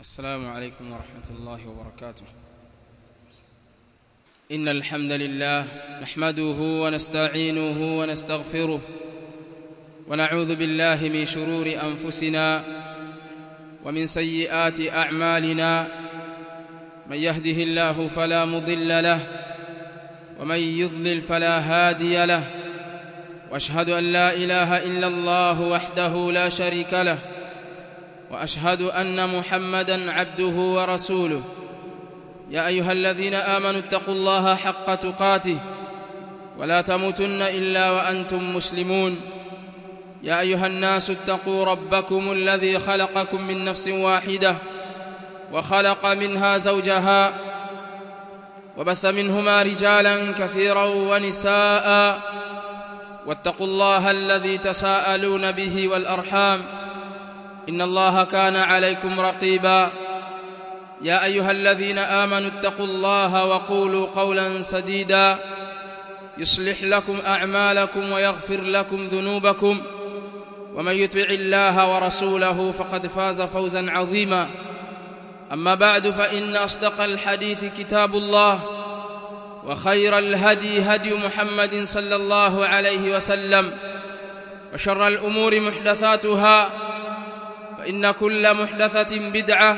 السلام عليكم ورحمة الله وبركاته إن الحمد لله نحمده ونستعينه ونستغفره ونعوذ بالله من شرور أنفسنا ومن سيئات أعمالنا من يهده الله فلا مضل له ومن يضلل فلا هادي له واشهد ان لا اله الا الله وحده لا شريك له واشهد ان محمدا عبده ورسوله يا ايها الذين امنوا اتقوا الله حق تقاته ولا تموتن الا وانتم مسلمون يا ايها الناس اتقوا ربكم الذي خلقكم من نفس واحده وخلق منها زوجها وبث منهما رجالا كثيرا ونساء واتقوا الله الذي تساءلون به والارحام ان الله كان عليكم رقيبا يا ايها الذين امنوا اتقوا الله وقولوا قولا سديدا يصلح لكم اعمالكم ويغفر لكم ذنوبكم ومن يطع الله ورسوله فقد فاز فوزا عظيما اما بعد فان اصدق الحديث كتاب الله وخير الهدي هدي محمد صلى الله عليه وسلم وشر الامور محدثاتها فان كل محدثه بدعه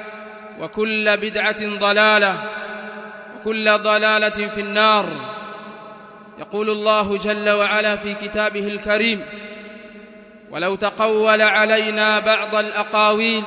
وكل بدعه ضلاله وكل ضلاله في النار يقول الله جل وعلا في كتابه الكريم ولو تقول علينا بعض الاقاويل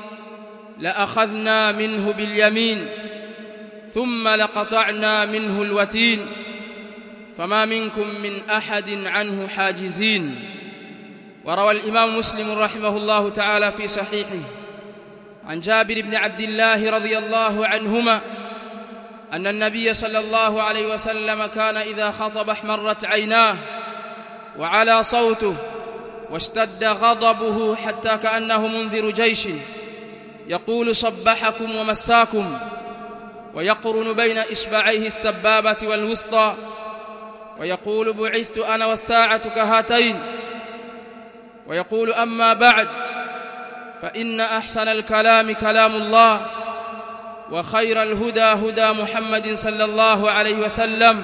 لاخذنا منه باليمين ثم لقطعنا منه الوتين فما منكم من احد عنه حاجزين وروى الامام مسلم رحمه الله تعالى في صحيحه عن جابر بن عبد الله رضي الله عنهما ان النبي صلى الله عليه وسلم كان اذا خطب احمرت عيناه وعلى صوته واشتد غضبه حتى كانه منذر جيش يقول صبحكم ومساكم ويقرن بين اصبعيه السبابه والوسطى ويقول بعثت انا والساعه كهاتين ويقول اما بعد فان احسن الكلام كلام الله وخير الهدى هدى محمد صلى الله عليه وسلم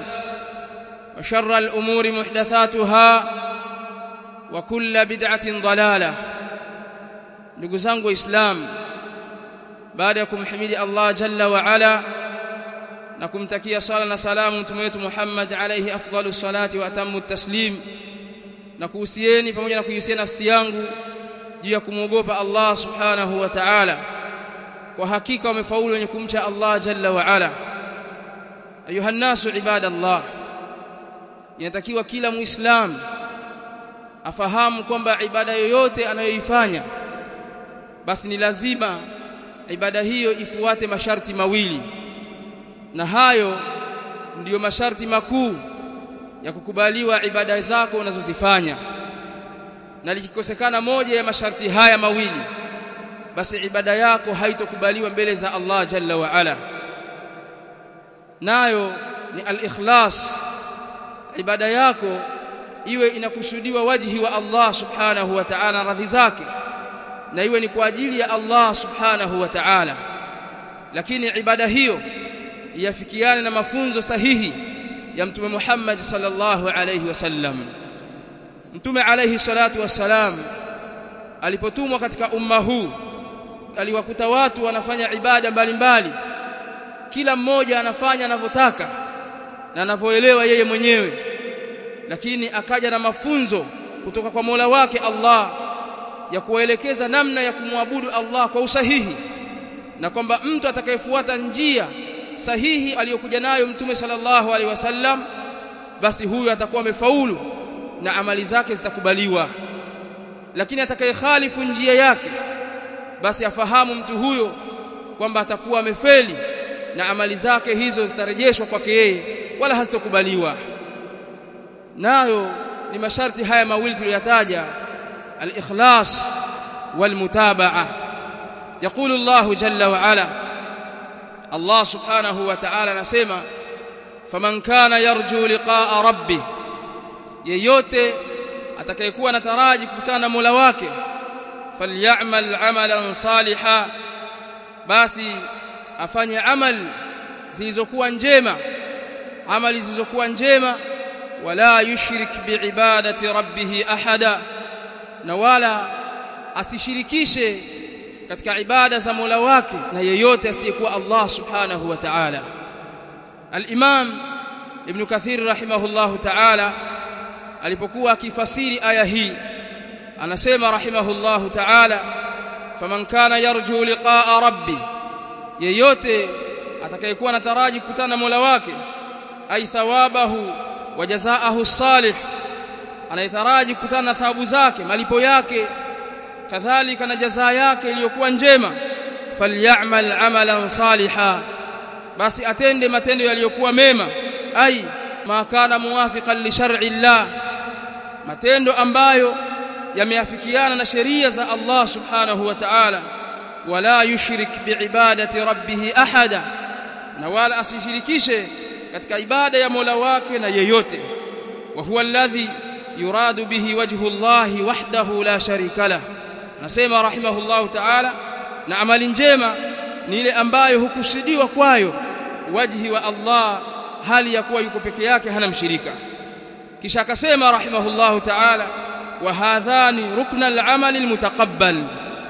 وشر الامور محدثاتها وكل بدعه ضلاله ndugu zangu waislamu baada ya kumhimidi Allah jalla wa ala na kumtakia sala na salamu mtume wetu Muhammad alayhi afdalu salati wa atammu taslim na kuhusieni pamoja na kuhusia nafsi yangu juu ya kumwogopa Allah subhanahu wa ta'ala kwa hakika wamefaulu wenye kumcha Allah jalla wa ala ayuha nasu ibadallah inatakiwa kila muislam afahamu kwamba ibada yoyote anayoifanya basi ni lazima ibada hiyo ifuate masharti mawili na hayo ndiyo masharti makuu ya kukubaliwa ibada zako unazozifanya na likikosekana moja ya masharti haya mawili basi ibada yako haitokubaliwa mbele za Allah jalla wa ala nayo ni al-ikhlas ibada yako iwe inakusudiwa wajhi wa Allah subhanahu wa ta'ala radhi zake na iwe ni kwa ajili ya Allah subhanahu wa ta'ala lakini ibada hiyo yafikiane na mafunzo sahihi ya mtume Muhammad sallallahu alayhi wasallam mtume alayhi salatu wassalam alipotumwa katika umma huu aliwakuta watu wanafanya ibada mbalimbali kila mmoja anafanya anavyotaka na anavyoelewa yeye mwenyewe lakini akaja na mafunzo kutoka kwa Mola wake Allah ya kuwaelekeza namna ya kumwabudu Allah kwa usahihi na kwamba mtu atakayefuata njia sahihi aliyokuja nayo mtume sallallahu alaihi wasallam basi huyu atakuwa amefaulu na amali zake zitakubaliwa lakini atakayekhalifu njia yake basi afahamu mtu huyo kwamba atakuwa amefeli na amali zake hizo zitarejeshwa kwake yeye wala hazitokubaliwa nayo ni masharti haya mawili tuliyotaja الإخلاص والمتابعة يقول الله جل وعلا الله سبحانه وتعالى نسمع فمن كان يرجو لقاء ربه yeyote atakayekuwa anataraji kukutana na Mola wake falyamal amalan saliha basi afanye amali zilizokuwa njema amali zilizokuwa njema wala yushrik biibadati rabbih ahada na wala asishirikishe katika ibada za Mola wake na yeyote asiyekuwa Allah subhanahu wa ta'ala al-Imam Ibn Kathir rahimahullahu ta'ala alipokuwa akifasiri aya hii anasema rahimahullahu ta'ala faman kana yarju liqa'a rabbi yeyote atakayekuwa anataraji kukutana na Mola wake ay thawabahu wa jazaahu salih anayetaraji kukutana na thawabu zake malipo yake kadhalika na jazaa yake iliyokuwa njema falyamal amalan saliha basi atende matendo yaliyokuwa mema ai ma kana muwafiqan li shar'i llah matendo ambayo yameafikiana na sheria za Allah subhanahu wa ta'ala wala yushrik biibadati rabbih ahada na wala asishirikishe katika ibada ya Mola wake na yeyote wa huwa alladhi yuradu bihi wajhu Allah wahdahu la sharika lah nasema rahimahullahu ta'ala na amali njema ni ile ambayo hukusudiwa kwayo wajhi wa Allah hali ya kuwa yuko peke yake hana mshirika kisha akasema rahimahullahu ta'ala wa hadhani rukna al-amal al-mutaqabbal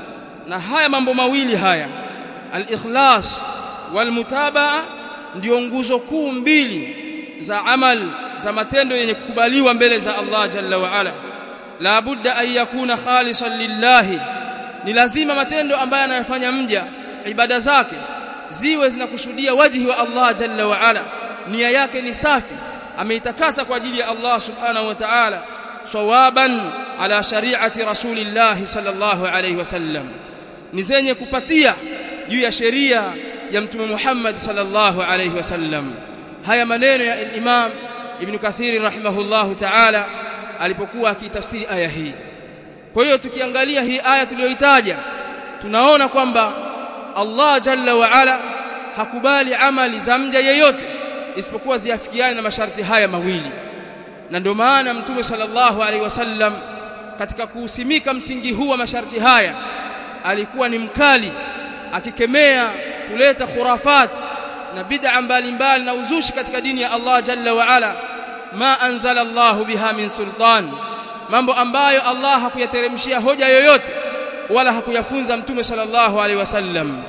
na haya mambo mawili haya al-ikhlas wal-mutabaa ndio nguzo kuu mbili za amal za matendo yenye kukubaliwa mbele za Allah jalla wa ala la budda an yakuna khalisan lillahi ni lazima matendo ambayo anayofanya mja ibada zake ziwe zinakusudia wajhi wa Allah jalla wa ala nia yake ni safi ameitakasa kwa ajili ya Allah subhanahu wa ta'ala sawaban ala shari'ati rasulillah sallallahu alayhi wasallam ni zenye kupatia juu ya sheria ya mtume Muhammad sallallahu alayhi wasallam haya maneno ya Imam Ibn Kathir rahimahullahu ta'ala alipokuwa akitafsiri aya hii kwa hiyo tukiangalia hii aya tuliyoitaja tunaona kwamba Allah jalla wa ala hakubali amali za mja yeyote isipokuwa ziafikiane na masharti haya mawili na ndio maana mtume sallallahu alaihi wasallam katika kuusimika msingi huu wa masharti haya alikuwa ni mkali akikemea kuleta khurafat na bid'a mbalimbali na uzushi katika dini ya Allah jalla wa ala ma anzala Allahu biha min sultan mambo ambayo Allah hakuyateremshia hoja yoyote wala hakuyafunza mtume sallallahu alaihi wasallam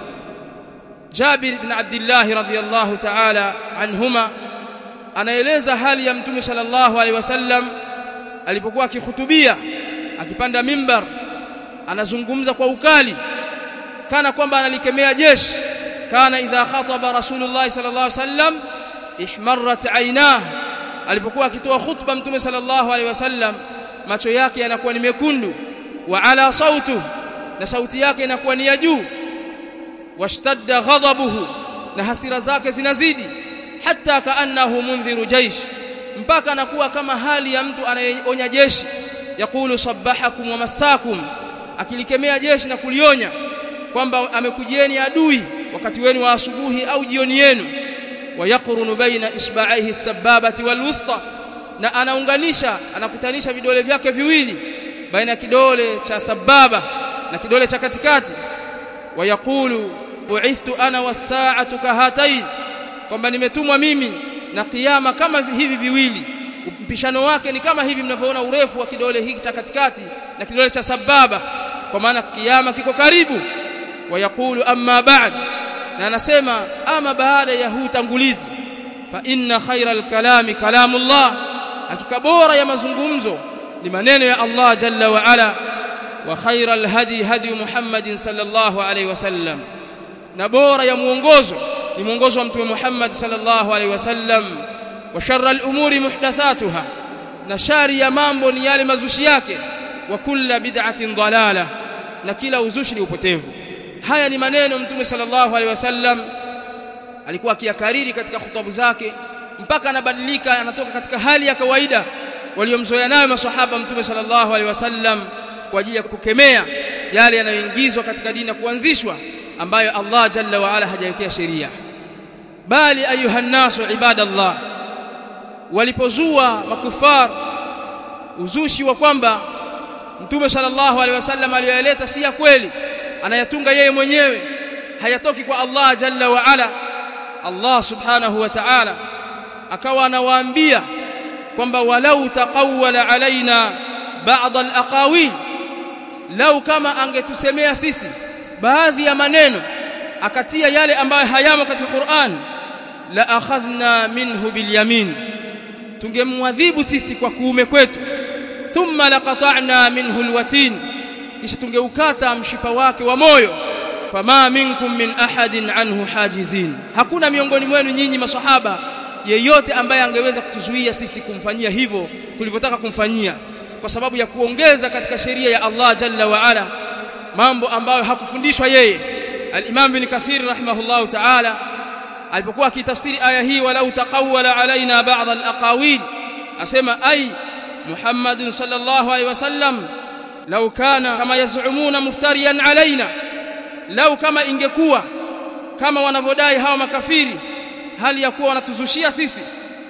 Jabir ibn Abdullah radhiyallahu ta'ala anhuma anaeleza hali ya mtume sallallahu alaihi wasallam alipokuwa akihutubia akipanda mimbar anazungumza kwa ukali kana kwamba analikemea jeshi kana idha khataba rasulullah sallallahu alaihi wasallam ihmarrat aynah alipokuwa akitoa khutba mtume sallallahu alaihi wasallam macho yake yanakuwa ni mekundu wa ala sautu na sauti yake inakuwa ni ya juu washtadda ghadabuhu na hasira zake zinazidi hata kaannahu mundhiru jaish mpaka anakuwa kama hali ya mtu anayeonya jeshi yakulu sabahakum wa masakum akilikemea jeshi na kulionya kwamba amekujieni adui wakati wenu wa asubuhi au jioni yenu wayakrunu baina isba'aihi sababati walwusta na anaunganisha anakutanisha vidole vyake viwili baina ya kidole cha sababa na kidole cha katikati wayaqulu bu'ithtu ana was-sa'atu kahatain kwamba nimetumwa mimi na kiyama kama hivi viwili mpishano wake ni kama hivi mnavyoona urefu wa kidole hiki cha katikati na kidole cha sababa kwa maana kiyama kiko karibu wayaqulu amma ba'd na anasema ama baada ya huu tangulizi fa inna khayral kalami kalamullah hakika bora ya mazungumzo ni maneno ya Allah jalla wa ala wa khayral hadi hadi Muhammadin sallallahu alayhi wasallam na bora ya muongozo ni muongozo wa mtume Muhammad sallallahu alayhi wasallam wa sharral umuri muhdathatuha na shari ya mambo ni yale mazushi yake wa kulla bid'atin dalala na kila uzushi ni upotevu haya ni maneno mtume sallallahu alaihi wasallam alikuwa akiyakariri katika hutubu zake mpaka anabadilika anatoka katika hali ya kawaida waliomzoea nayo maswahaba mtume sallallahu alaihi wasallam kwa ajili ya kukemea yale yanayoingizwa katika dini na kuanzishwa ambayo Allah jalla wa ala hajawekea sheria bali ayuha nasu ibadallah walipozua makufar uzushi wa kwamba mtume sallallahu alaihi wasallam aliyoyaleta si ya kweli anayatunga yeye mwenyewe hayatoki kwa Allah jalla wa ala Allah subhanahu wa ta'ala akawa anawaambia kwamba walau taqawwala alaina ba'd al-aqawil lau kama angetusemea sisi baadhi ya maneno akatia yale ambayo hayamo katika Qur'an la akhadhna minhu bil yamin tungemwadhibu sisi kwa kuume kwetu thumma laqata'na minhu alwatin kisha tungeukata mshipa wake wa moyo fama minkum min ahadin anhu hajizin hakuna miongoni mwenu nyinyi maswahaba yeyote ambaye angeweza kutuzuia sisi kumfanyia hivyo tulivyotaka kumfanyia kwa sababu ya kuongeza katika sheria ya Allah jalla wa ala mambo ambayo hakufundishwa yeye al-Imam bin Kathir rahimahullahu ta'ala alipokuwa akitafsiri aya hii walau taqawwala alaina ba'd al-aqawil asema ay Muhammad sallallahu alayhi wasallam law kana kama yaz'umuna muftariyan alaina lau kama ingekuwa kama wanavyodai hawa makafiri hali ya kuwa wanatuzushia sisi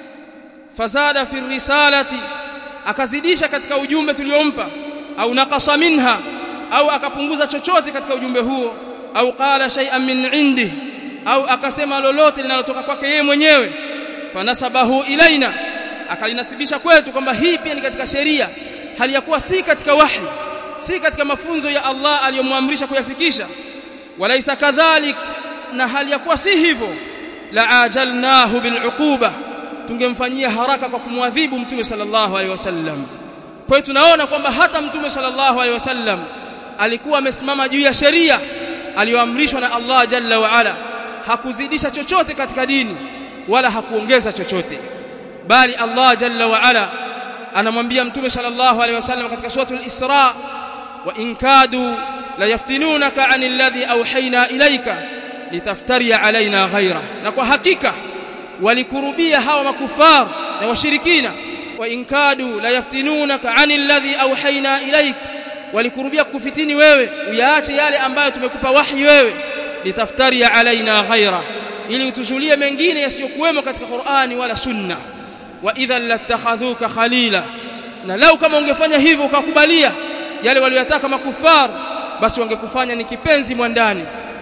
fazada fi risalati akazidisha katika ujumbe tuliompa au naqasa minha au akapunguza chochote katika ujumbe huo au qala shay'an min indi au akasema lolote linalotoka kwake yeye mwenyewe fanasabahu ilaina akalinasibisha kwetu kwamba hii pia ni katika sheria hali ya kuwa si katika wahi si katika mafunzo ya Allah aliyomwamrisha kuyafikisha walaisa kadhalik na hali ya kuwa si hivyo la ajalnahu biluquba tungemfanyia haraka kwa kumwadhibu mtume sallallahu alaihi wasallam kwa hiyo tunaona kwamba hata mtume sallallahu alaihi wasallam alikuwa amesimama juu ya sheria aliyoamrishwa na Allah jalla wa ala hakuzidisha chochote katika dini wala hakuongeza chochote bali Allah jalla wa ala anamwambia mtume sallallahu alaihi wasallam katika suratul Isra wa in kadu la yaftinunaka anil ladhi awhayna ilayka litaftari alaina ghaira na kwa hakika walikurubia hawa makufar na washirikina wa in kadu la yaftinunaka anil ladhi awhayna ilayka walikurubia kufitini wewe uyaache yale ambayo tumekupa wahi wewe litaftari alaina ghaira ili utuzulie mengine yasiyokuwemo katika Qur'ani wala sunna wa idhan latakhadhuka khalila na lau kama ungefanya hivyo ukakubalia yale waliyotaka makufar basi wangekufanya ni kipenzi mwandani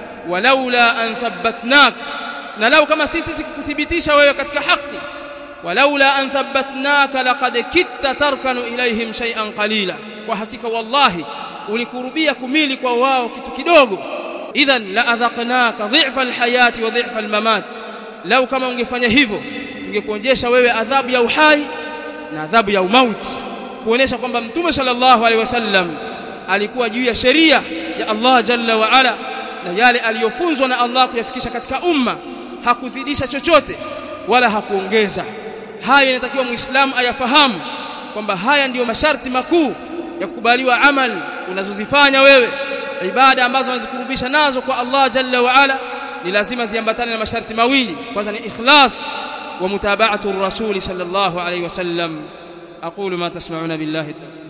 walaula an thabbatnak na lau kama sisi sikukuthibitisha wewe katika haki walaula an thabbatnaka laqad kitta tarkanu ilaihim shay'an qalila kwa hakika wallahi ulikurubia kumili kwa wao kitu kidogo idhan la adhaqnaka dhi'fa alhayati wa dhi'fa almamat lau kama ungefanya hivyo tungekuonjesha wewe adhabu ya uhai na adhabu ya umauti kuonesha kwamba mtume sallallahu alaihi wasallam alikuwa juu ya sheria ya Allah jalla wa ala na yale aliyofunzwa na Allah kuyafikisha katika umma hakuzidisha chochote wala hakuongeza haya inatakiwa muislamu ayafahamu kwamba haya ndiyo masharti makuu ya kukubaliwa amal unazozifanya wewe ibada ambazo unazikurubisha nazo kwa Allah jalla wa ala ni lazima ziambatane na masharti mawili kwanza ni ikhlas wa mutaba'atu ar-rasul sallallahu alayhi wasallam aqulu ma tasma'una billahi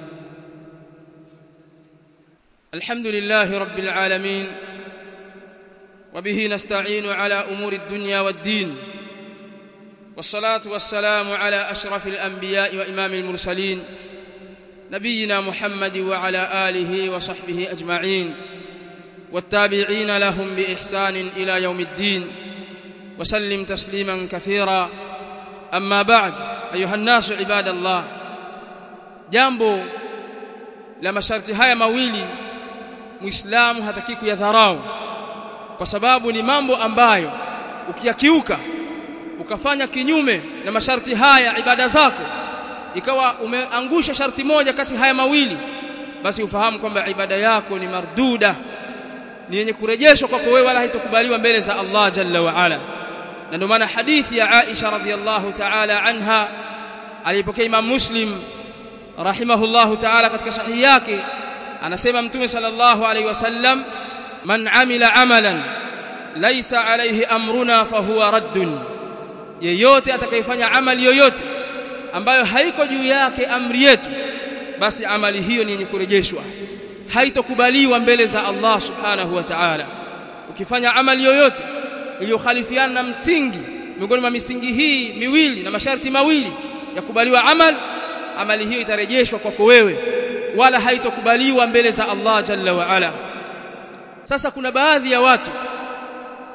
الحمد لله رب العالمين وبه نستعين على امور الدنيا والدين والصلاه والسلام على اشرف الانبياء وامام المرسلين نبينا محمد وعلى اله وصحبه اجمعين والتابعين لهم باحسان الى يوم الدين وسلم تسليما كثيرا اما بعد ايها الناس عباد الله jambo la masharti haya mawili muislamu hataki kuyadharau kwa sababu ni mambo ambayo ukiyakiuka ukafanya kinyume na masharti haya ibada zako ikawa umeangusha sharti moja kati haya mawili basi ufahamu kwamba ibada yako ni marduda ni yenye kurejeshwa kwako wewe wala haitokubaliwa mbele za Allah jalla wa ala na ndio maana hadithi ya Aisha radhiyallahu ta'ala anha alipokea Imam Muslim rahimahullahu ta'ala katika sahihi yake anasema mtume sallallahu alayhi wasallam man amila amalan laysa alayhi amruna fahuwa raddun yeyote atakayefanya amali yoyote ambayo haiko juu yake amri yetu basi amali hiyo ni yenye kurejeshwa haitokubaliwa mbele za Allah subhanahu wa ta'ala ukifanya amali yoyote iliyokhalifiana na msingi miongoni mwa misingi hii miwili na masharti mawili ya kubaliwa amal amali hiyo itarejeshwa kwako wewe wala haitokubaliwa mbele za Allah jalla wa ala sasa kuna baadhi ya watu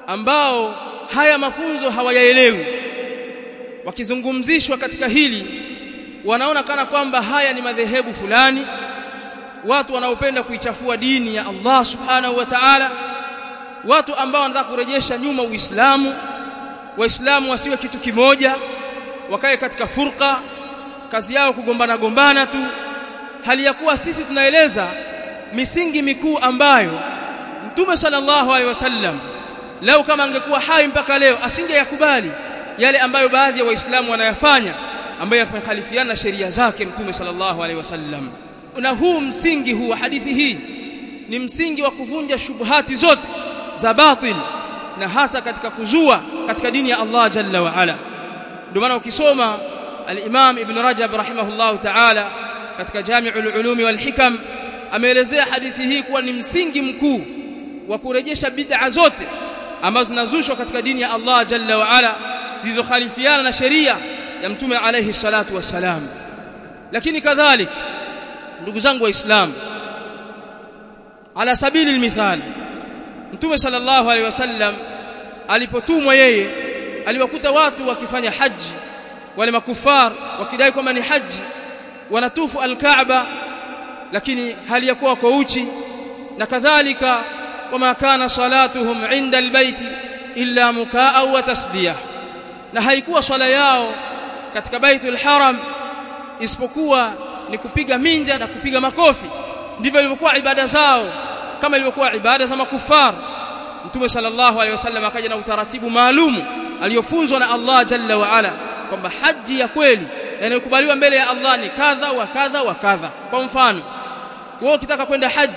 ambao haya mafunzo hawayaelewi wakizungumzishwa katika hili wanaona kana kwamba haya ni madhehebu fulani watu wanaopenda kuichafua dini ya Allah subhanahu wa ta'ala watu ambao wanataka kurejesha nyuma Uislamu waislamu wasiwe kitu kimoja wakae katika furqa kazi yao kugombana gombana tu hali ya kuwa sisi tunaeleza misingi mikuu ambayo Mtume sallallahu alaihi wasallam lau kama angekuwa hai mpaka leo asingeyakubali yale ambayo baadhi ya waislamu wanayafanya ambayo yamekhalifiana na sheria zake Mtume sallallahu alaihi wasallam na huu msingi huu wa hadithi hii ni msingi wa kuvunja shubuhati zote za batil na hasa katika kuzua katika dini ya Allah jalla wa ala ndio maana ukisoma al-Imam Ibn Rajab rahimahullahu ta'ala katika Jami'ul Ulumi wal Hikam ameelezea hadithi hii kuwa ni msingi mkuu wa kurejesha bid'a zote ambazo zinazushwa katika dini ya Allah jalla wa ala zilizokhalifiana na sheria ya Mtume alayhi salatu wassalam lakini kadhalik ndugu zangu waislamu ala sabili almithal Mtume sallallahu alaihi wasallam alipotumwa yeye aliwakuta watu wakifanya haji wale makufar wakidai kwamba ni haji wanatufu alkaaba lakini hali ya kuwa kwa uchi na kadhalika wama kana salatuhum inda albayti illa mukaa wa tasdiyah na haikuwa swala yao katika baitul haram isipokuwa ni kupiga minja na kupiga makofi ndivyo ilivyokuwa ibada zao kama ilivyokuwa ibada za makufar Mtume sallallahu alaihi wasallam akaja na utaratibu maalumu aliyofunzwa na Allah jalla wa ala kwamba haji ya kweli inayokubaliwa mbele ya Allah ni kadha wa kadha wa kadha kwa mfano wewe ukitaka kwenda haji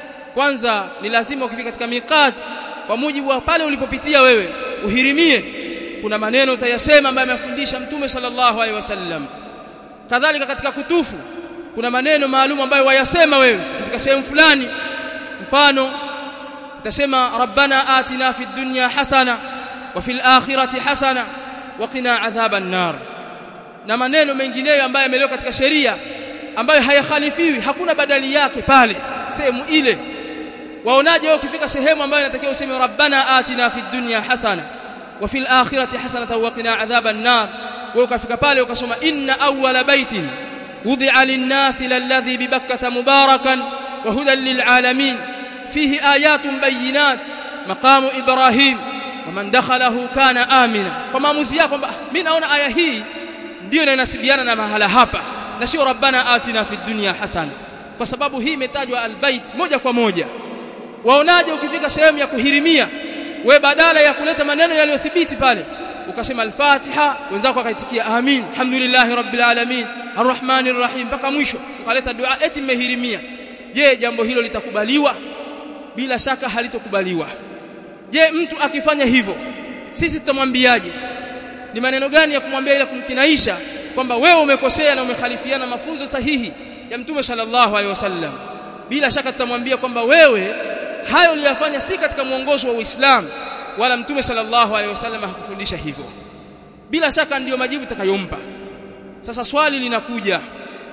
kwanza ni lazima ukifika katika miqati kwa mujibu wa pale ulipopitia wewe uhirimie kuna maneno utayasema ambayo amefundisha Mtume sallallahu alaihi wasallam kadhalika katika kutufu kuna maneno maalum ambayo wayasema wewe ukifika sehemu fulani mfano utasema rabbana atina fid dunya hasana wa fil akhirati hasana wa qina adhaban nar na maneno mengineyo ambayo yamelewa katika sheria ambayo hayakhalifiwi hakuna badali yake pale sehemu ile waonaje wewe ukifika sehemu ambayo inatakiwa useme rabbana atina fid dunya hasana wa fil akhirati hasana wa qina adhaban nar wewe ukafika pale ukasoma inna awwala baitin wudi'a lin-nasi lalladhi bi bakkata mubarakan wa hudan lil-alamin fihi ayatun bayyinat maqamu ibrahim wa man dakhalahu kana amina kwa maamuzi yako kwamba mimi naona aya hii ndio inanasibiana na mahala hapa na sio rabbana atina fid dunya hasana kwa sababu hii imetajwa albayt moja kwa moja waonaje ukifika sehemu ya kuhirimia we badala ya kuleta maneno yaliyothibiti pale ukasema al-Fatiha wenzako wakaitikia amin alhamdulillahi rabbil alamin arrahmanir rahim mpaka mwisho ukaleta dua eti mmehirimia je jambo hilo litakubaliwa bila shaka halitokubaliwa je mtu akifanya hivyo sisi tutamwambiaje ni maneno gani ya kumwambia ile kumkinaisha kwamba wewe umekosea na umekhalifiana mafunzo sahihi ya mtume sallallahu alaihi wasallam bila shaka tutamwambia kwamba wewe hayo uliyafanya si katika mwongozo wa Uislamu wala mtume sallallahu alaihi wasallam hakufundisha hivyo bila shaka ndiyo majibu takayompa sasa swali linakuja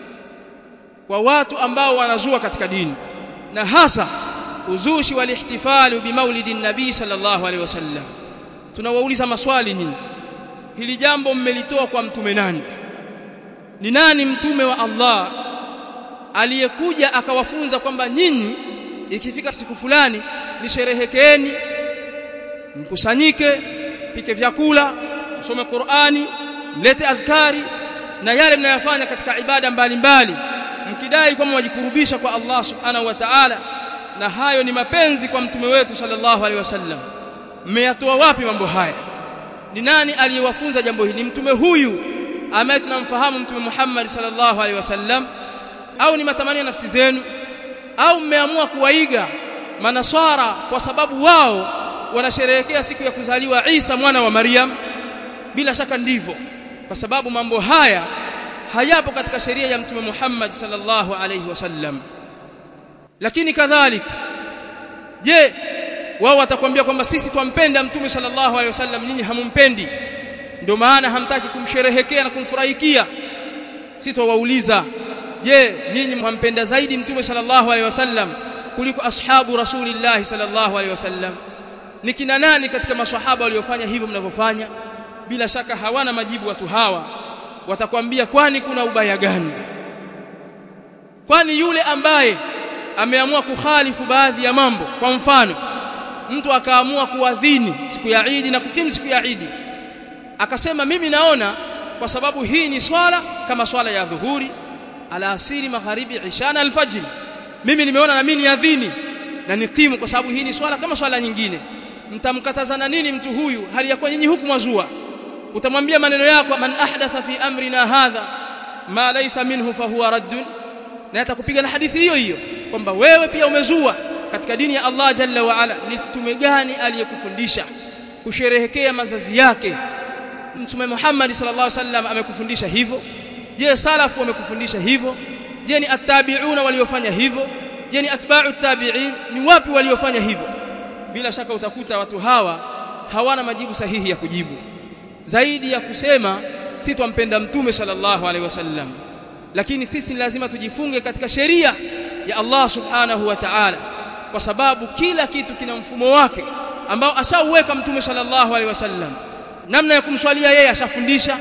kwa watu ambao wanazua katika dini na hasa uzushi wal ihtifalu bi maulidin nabii sallallahu alaihi wasallam tunawauliza maswali nyinyi hili jambo mmelitoa kwa mtume nani ni nani mtume wa Allah aliyekuja akawafunza kwamba nyinyi ikifika siku fulani nisherehekeeni mkusanyike pike vyakula msome Qur'ani mlete adhkari na yale mnayofanya katika ibada mbalimbali mkidai kwamba wajikurubisha kwa Allah subhanahu wa ta'ala na hayo ni mapenzi kwa mtume wetu sallallahu alaihi wasallam mmeyatoa wapi mambo haya ni nani aliyewafunza jambo hili ni mtume huyu ambaye tunamfahamu mtume Muhammad sallallahu alaihi wasallam au ni matamanio nafsi zenu au mmeamua kuwaiga manaswara kwa sababu wao wanasherehekea siku ya kuzaliwa Isa mwana wa Maryam bila shaka ndivyo kwa sababu mambo haya hayapo katika sheria ya mtume Muhammad sallallahu alaihi wasallam lakini kadhalika je wao watakwambia kwamba sisi twampenda mtume sallallahu alaihi wasallam nyinyi hamumpendi ndio maana hamtaki kumsherehekea na kumfurahikia sisi twawauliza je nyinyi mhampenda zaidi mtume sallallahu alaihi wasallam kuliko ashabu rasulillah sallallahu alaihi wasallam ni kina nani katika maswahaba waliofanya hivyo mnavyofanya bila shaka hawana majibu watu hawa watakwambia kwani kuna ubaya gani kwani yule ambaye ameamua kukhalifu baadhi ya mambo kwa mfano mtu akaamua kuadhini siku ya Eid na kukimu siku ya Eid akasema mimi naona kwa sababu hii ni swala kama swala ya dhuhuri alasiri magharibi isha na alfajr mimi nimeona na mimi niadhini na nikimu kwa sababu hii ni swala kama swala nyingine mtamkatazana nini mtu huyu hali ya kuwa nyinyi huku mwazua utamwambia maneno yako man ahdatha fi amrina hadha ma laysa minhu fahuwa raddun na atakupiga na hadithi hiyo hiyo kwamba wewe pia umezua katika dini ya Allah jalla wa ala ni mtume gani aliyekufundisha kusherehekea mazazi yake mtume Muhammad sallallahu alaihi wasallam amekufundisha hivyo je salafu wamekufundisha hivyo je ni attabi'una waliofanya hivyo je ni atba'u tabi'in ni wapi waliofanya hivyo bila shaka utakuta watu hawa hawana majibu sahihi ya kujibu zaidi ya kusema si twampenda mtume sallallahu alaihi wasallam lakini sisi ni lazima tujifunge katika sheria ya Allah subhanahu wa ta'ala kwa sababu kila kitu kina mfumo wake ambao ashauweka mtume sallallahu alaihi wasallam namna ya kumswalia yeye ashafundisha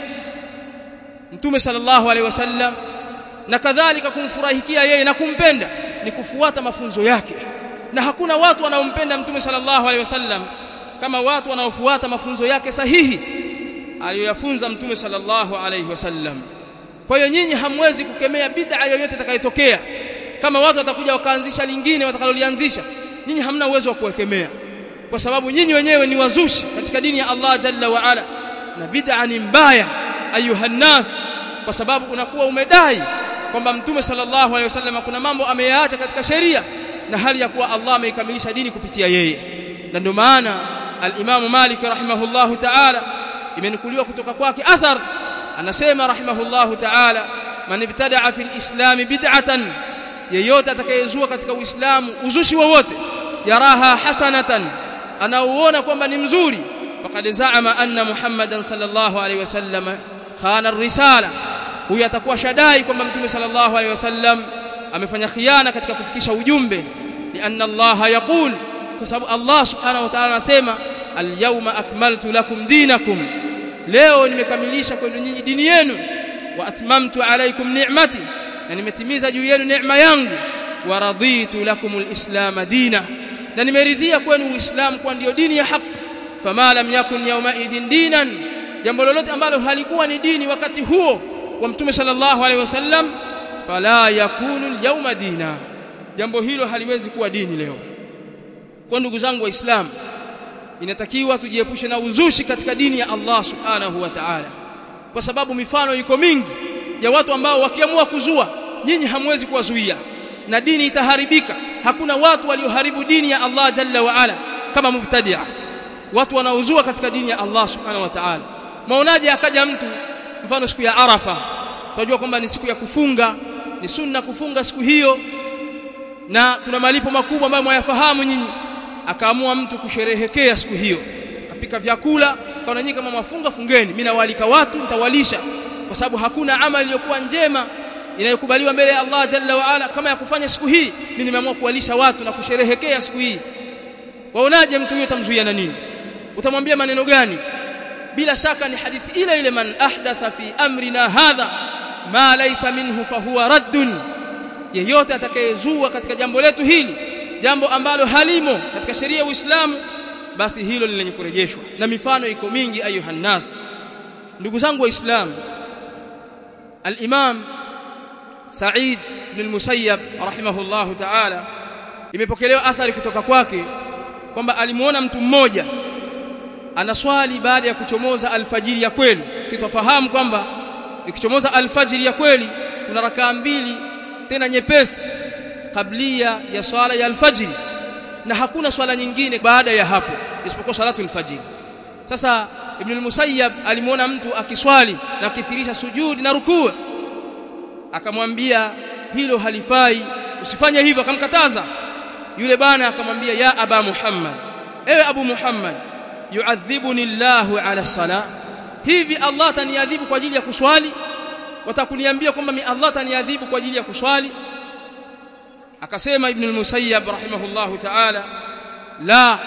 mtume sallallahu alaihi wasallam na kadhalika kumfurahikia yeye na kumpenda ni kufuata mafunzo yake na hakuna watu wanaompenda mtume sallallahu alaihi wasallam kama watu wanaofuata mafunzo yake sahihi aliyoyafunza mtume sallallahu alaihi wasallam kwa hiyo nyinyi hamwezi kukemea bid'a yoyote itakayotokea kama watu watakuja wakaanzisha lingine watakalolianzisha nyinyi hamna uwezo wa kuwekemea kwa sababu nyinyi wenyewe ni wazushi katika dini ya Allah jalla wa ala na bid'a ni mbaya ayuhannas kwa sababu unakuwa umedai kwamba mtume sallallahu alaihi wasallam kuna mambo ameyaacha katika sheria na hali ya kuwa Allah ameikamilisha dini kupitia yeye na ndio maana al-Imam Malik rahimahullahu ta'ala imenukuliwa kutoka kwake athar anasema rahimahullahu ta'ala man ibtada'a fil islam bid'atan yeyote atakayezua katika uislamu uzushi wowote yaraha hasanatan anauona kwamba ni mzuri faqad za'ama anna muhammadan sallallahu alaihi wasallam khana ar-risala huyu atakuwa shadai kwamba mtume sallallahu alaihi wasallam amefanya khiana katika kufikisha ujumbe lianna Allah yaqul kwa sababu Allah subhanahu wa ta'ala anasema al-yawma akmaltu lakum dinakum leo nimekamilisha kwenu nyinyi dini yenu wa atmamtu alaykum ni'mati na nimetimiza juu yenu neema yangu wa raditu lakum al-islam dina na nimeridhia kwenu uislamu kwa ndio dini ya haki fama lam yakun yawma idin dinan jambo lolote ambalo halikuwa ni dini wakati huo wa mtume sallallahu alaihi wasallam fala yakunu al-yawma dina jambo hilo haliwezi kuwa dini leo kwa ndugu zangu waislamu inatakiwa tujiepushe na uzushi katika dini ya Allah subhanahu wa ta'ala kwa sababu mifano iko mingi ya watu ambao wakiamua kuzua nyinyi hamwezi kuwazuia na dini itaharibika hakuna watu walioharibu dini ya Allah jalla wa ala kama mubtadi'a watu wanaozua katika dini ya Allah subhanahu wa ta'ala maonaje akaja mtu mfano siku ya Arafa tunajua kwamba ni siku ya kufunga ni sunna kufunga siku hiyo na kuna malipo makubwa ambayo mwayafahamu nyinyi akaamua mtu kusherehekea siku hiyo akapika vyakula kaona nyinyi kama mafunga fungeni mimi nawalika watu nitawalisha kwa sababu hakuna amali iliyokuwa njema inayokubaliwa mbele ya Allah jalla wa ala kama ya kufanya siku hii mimi nimeamua kuwalisha watu na kusherehekea siku hii waonaje mtu huyo tamzuia na nini utamwambia maneno gani bila shaka ni hadithi ile ile man ahdatha fi amrina hadha ma laysa minhu fahuwa raddun yeyote atakayezua katika jambo letu hili jambo ambalo halimo katika sheria ya Uislamu basi hilo ni lenye kurejeshwa na mifano iko mingi ayuhan nas ndugu zangu waislamu al-imam Sa'id bin Musayyab rahimahullahu ta'ala imepokelewa athari kutoka kwake kwamba alimuona mtu mmoja anaswali baada ya kuchomoza alfajiri ya kweli sitofahamu kwamba ikichomoza alfajiri ya kweli kuna rakaa mbili tena nyepesi kablia ya swala ya alfajiri na hakuna swala nyingine baada ya hapo isipokuwa salatu alfajiri sasa ibn al-musayyab alimuona mtu akiswali na kithirisha sujudi na rukuu akamwambia hilo halifai usifanye hivyo akamkataza yule bana akamwambia ya aba muhammad ewe abu muhammad yu'adhibuni Allahu ala sala hivi Allah taniadhibu kwa ajili ya kuswali watakuniambia kwamba mi Allah taniadhibu kwa ajili ya kuswali akasema ibn al-musayyab rahimahullahu ta'ala la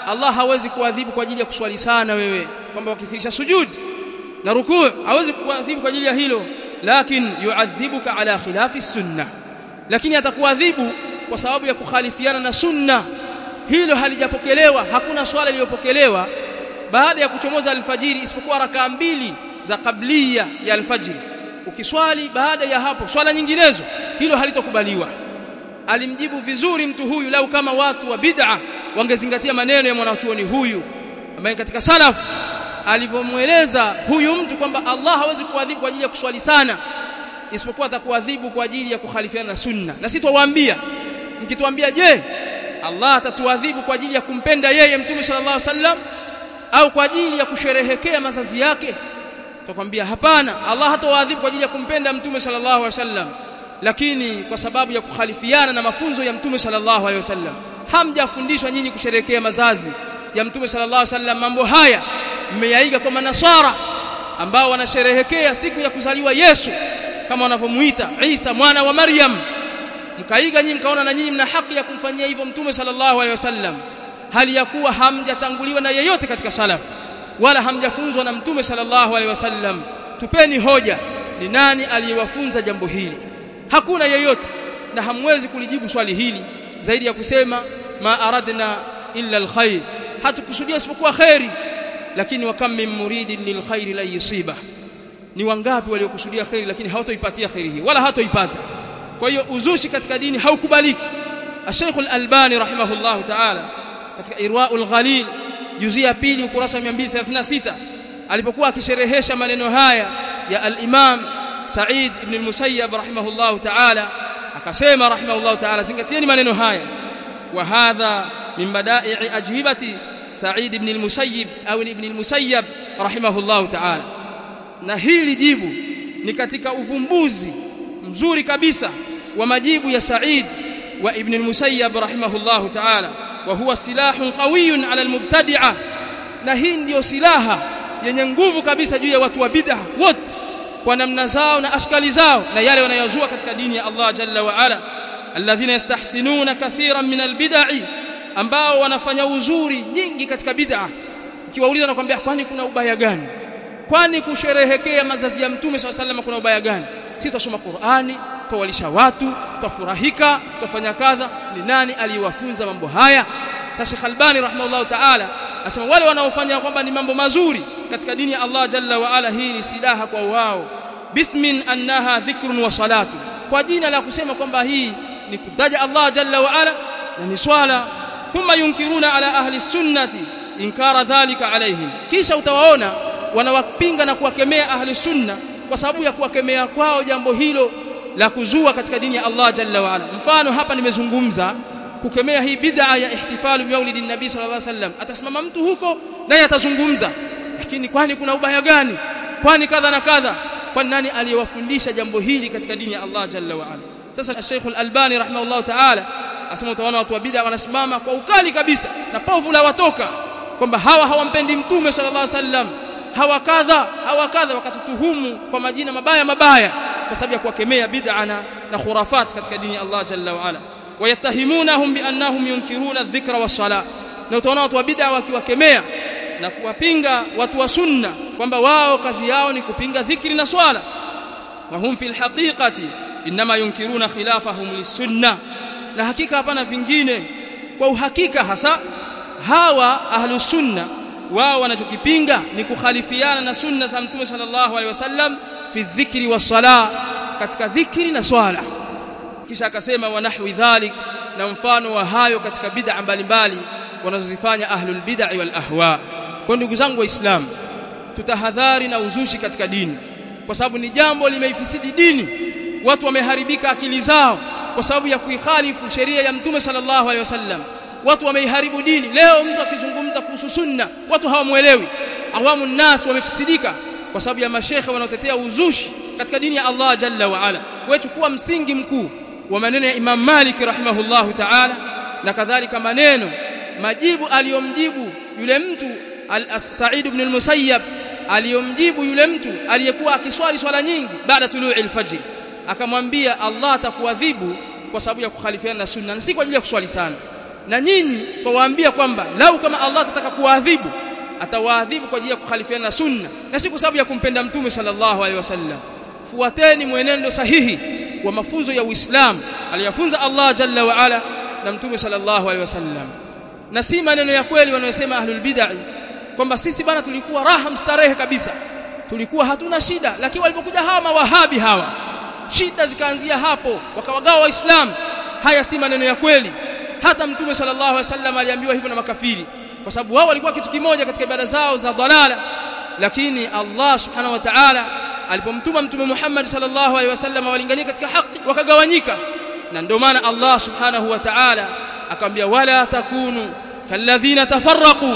Allah hawezi kuadhibu kwa ajili ya kuswali sana wewe kwamba ukithirisha sujud na rukuu hawezi kuadhibu kwa ajili ya hilo lakin yuadhibuka ala khilafi sunna lakini atakuadhibu kwa sababu ya kukhalifiana na sunna hilo halijapokelewa hakuna swala iliyopokelewa baada ya kuchomoza alfajiri isipokuwa rakaa mbili za kablia ya alfajiri ukiswali baada ya hapo swala nyinginezo hilo halitokubaliwa alimjibu vizuri mtu huyu lau kama watu wa bid'a wangezingatia maneno ya mwanachuoni huyu ambaye katika salaf alivyomweleza huyu mtu kwamba Allah hawezi kuadhibu kwa ajili ya kuswali sana isipokuwa atakuadhibu kwa ajili ya kukhalifiana na sunna na si twawaambia mkituambia je Allah atatuadhibu kwa ajili ya kumpenda yeye mtume sallallahu alaihi wasallam au kwa ajili ya kusherehekea mazazi yake tutakwambia hapana Allah hatawaadhibu kwa ajili ya kumpenda mtume sallallahu alaihi wasallam lakini kwa sababu ya kukhalifiana na mafunzo ya mtume sallallahu alaihi wasallam hamjafundishwa nyinyi kusherehekea mazazi ya mtume sallallahu alaihi wasallam mambo haya mmeyaiga kwa manasara ambao wanasherehekea siku ya kuzaliwa Yesu kama wanavyomuita Isa mwana wa Maryam mkaiga nyinyi mkaona na nyinyi mna haki ya kumfanyia hivyo mtume sallallahu alaihi wasallam hali ya kuwa hamjatanguliwa na yeyote katika salaf wala hamjafunzwa na mtume sallallahu alaihi wasallam tupeni hoja ni nani aliyewafunza jambo hili hakuna yeyote na hamwezi kulijibu swali hili zaidi ya kusema ma aradna illa alkhair hatukusudia isipokuwa khairi lakini wa kam min muridin lilkhair la yusiba ni wangapi waliokusudia khairi lakini hawatoipatia khairi hii wala hatoipata kwa hiyo uzushi katika dini haukubaliki Sheikh Al-Albani rahimahullahu ta'ala katika Irwaul Ghalil juzi ya pili ukurasa 236 alipokuwa akisherehesha maneno haya ya al-Imam Sa'id ibn al-Musayyab rahimahullahu ta'ala akasema rahimahullahu ta'ala zingatieni maneno haya wa hadha min bada'i ajwibati Sa'id ibn al-Musayyib au ibn al-Musayyab rahimahullahu ta'ala na hili jibu ni katika uvumbuzi mzuri kabisa wa majibu ya Sa'id wa ibn al-Musayyab rahimahullahu ta'ala wa huwa silahun qawiyyun 'ala al-mubtadi'a na hii ndio silaha yenye nguvu kabisa juu ya watu wa bid'ah wote kwa namna zao na ashkali zao na yale wanayozua katika dini ya Allah jalla wa ala alladhina yastahsinuna kathiran min albid'i ambao wanafanya uzuri nyingi katika bid'a ukiwauliza nakwambia kwani kuna ubaya gani kwani kusherehekea mazazi ya mtume swalla sallam kuna ubaya gani si tusoma Qur'ani tuwalisha watu tufurahika tufanya kadha ni nani aliyewafunza mambo haya Sheikh Albani rahimahullah ta'ala asema wale wanaofanya kwamba ni mambo mazuri katika dini ya Allah jalla wa ala hii ni silaha kwa wao bismin annaha dhikrun wa salatu kwa jina la kusema kwamba hii ni kutaja Allah jalla wa ala na ni swala thumma yunkiruna ala ahli sunnati inkara dhalika alaihim kisha utawaona wanawapinga na kuwakemea ahli sunna kwa sababu ya kuwakemea kwao jambo hilo la kuzua katika dini ya Allah jalla wa ala mfano hapa nimezungumza kukemea hii bid'a ya ihtifalu maulidin nabii sallallahu alaihi wasallam atasimama mtu huko naye atazungumza lakini kwani kuna ubaya gani kwani kadha na kadha kwani nani aliyewafundisha jambo hili katika dini ya Allah jalla wa ala sasa Sheikh Al-Albani rahimahullah ta'ala asema utaona watu wa bid'a wanasimama kwa ukali kabisa na povu la watoka kwamba hawa hawampendi mtume sallallahu alaihi wasallam hawa kadha hawa kadha wakatutuhumu kwa majina mabaya mabaya kwa sababu ya kuwakemea bid'a na, na khurafat katika dini ya Allah jalla wa ala wayatahimunahum biannahum yunkiruna adh-dhikra was-salah na utaona watu wa bid'a wakiwakemea na kuwapinga watu wa sunna kwamba wao kazi yao ni kupinga dhikri na swala wa hum fil haqiqati inma yunkiruna khilafahum lis-sunnah na hakika hapana vingine kwa uhakika hasa hawa ahlus sunna wao wanachokipinga ni kukhalifiana na sunna za mtume sallallahu alaihi wasallam fi dhikri was-salah katika dhikri na swala kisha akasema wa nahwi dhalik na mfano wa hayo katika bid'a mbalimbali wanazozifanya ahlul bid'a wal ahwa kwa ndugu zangu waislamu tutahadhari na uzushi katika dini kwa sababu ni jambo limeifisidi dini watu wameharibika akili zao kwa sababu ya kuikhalifu sheria ya mtume sallallahu alaihi wasallam watu wameiharibu dini leo mtu akizungumza kuhusu sunna watu hawamuelewi awamu nnas wamefisidika kwa sababu ya mashekhe wanaotetea uzushi katika dini ya Allah jalla wa ala wewe chukua msingi mkuu wa maneno ya Imam Malik rahimahullahu ta'ala na kadhalika maneno majibu aliyomjibu yule mtu Sa'id ibn al-Musayyab aliyomjibu yule mtu aliyekuwa akiswali swala nyingi baada tului al-fajr akamwambia Allah atakuadhibu kwa sababu ya kukhalifiana na sunna na si kwa ajili ya kuswali sana na nyinyi twawaambia kwamba lau kama Allah atataka kuwaadhibu atawaadhibu kwa ajili ya kukhalifiana na sunna na si kwa sababu ya kumpenda mtume sallallahu alaihi wasallam fuateni mwenendo sahihi wa mafunzo ya Uislamu aliyafunza Allah jalla wa ala na mtume sallallahu alaihi wasallam na si maneno ya kweli wanayosema ahlul bid'ah kwamba sisi bana tulikuwa raha mstarehe kabisa tulikuwa hatuna shida lakini walipokuja hawa mawahabi hawa shida zikaanzia hapo wakawagawa waislamu haya si maneno ya kweli hata mtume sallallahu alaihi wasallam aliambiwa hivyo na makafiri kwa sababu wao walikuwa kitu kimoja katika ibada zao za dalala lakini Allah subhanahu wa ta'ala alipomtuma mtume Muhammad sallallahu alaihi wasallam walingania katika haki wakagawanyika na ndio maana Allah subhanahu wa ta'ala akamwambia wala takunu kalladhina tafarraqu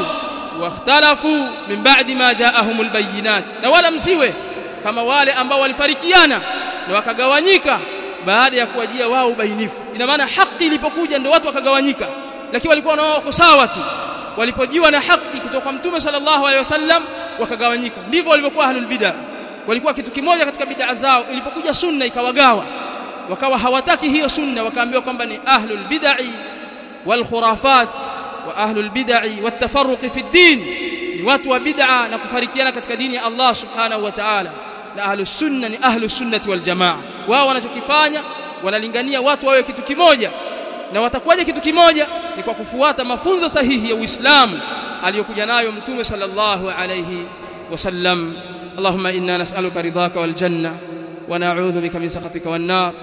واختلفوا من بعد ما جاءهم البينات na wala msiwe kama wale ambao walifarikiana na wakagawanyika baada ya kuwajia wao ubainifu ina maana haki ilipokuja ndio watu wakagawanyika lakini walikuwa na wao sawa tu walipojiwa na haki kutoka kwa mtume sallallahu alaihi wasallam wakagawanyika ndivyo walivyokuwa ahlul bid'ah walikuwa kitu kimoja katika bid'a zao ilipokuja sunna ikawagawa wakawa hawataki hiyo sunna wakaambiwa kwamba ni ahlul bid'ah wal khurafat wa ahlul bid'ah wat tafarruq fi ad-din ni watu wa bid'a na kufarikiana katika dini ya Allah subhanahu wa ta'ala na ahlus sunna ni ahlus sunnati wal jamaa wao wanachokifanya wanalingania watu wawe kitu kimoja na watakuwaje kitu kimoja ni kwa kufuata mafunzo sahihi ya Uislamu aliyokuja nayo mtume sallallahu alayhi wasallam اللهم إنا نسألك رضاك والجنة ونعوذ بك من سخطك والنار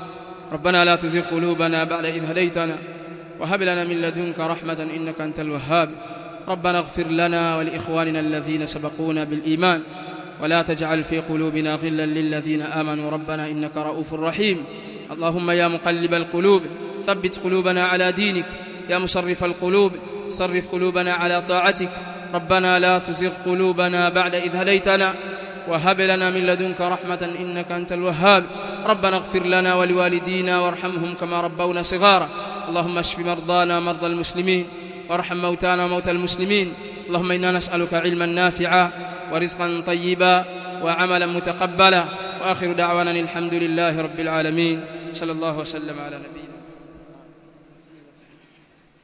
ربنا لا تزغ قلوبنا بعد إذ هديتنا وهب لنا من لدنك رحمة إنك أنت الوهاب ربنا اغفر لنا ولإخواننا الذين سبقونا بالإيمان ولا تجعل في قلوبنا غلا للذين آمنوا ربنا إنك رؤوف رحيم اللهم يا مقلب القلوب ثبت قلوبنا على دينك يا مصرف القلوب صرف قلوبنا على طاعتك ربنا لا تزغ قلوبنا بعد إذ هديتنا وهب لنا من لدنك رحمة إنك أنت الوهاب ربنا اغفر لنا ولوالدينا وارحمهم كما ربونا صغارا اللهم اشف مرضانا مرضى المسلمين وارحم موتانا وموتى المسلمين اللهم إنا نسألك علما نافعا ورزقا طيبا وعملا متقبلا وآخر دعوانا الحمد لله رب العالمين صلى الله وسلم على نبينا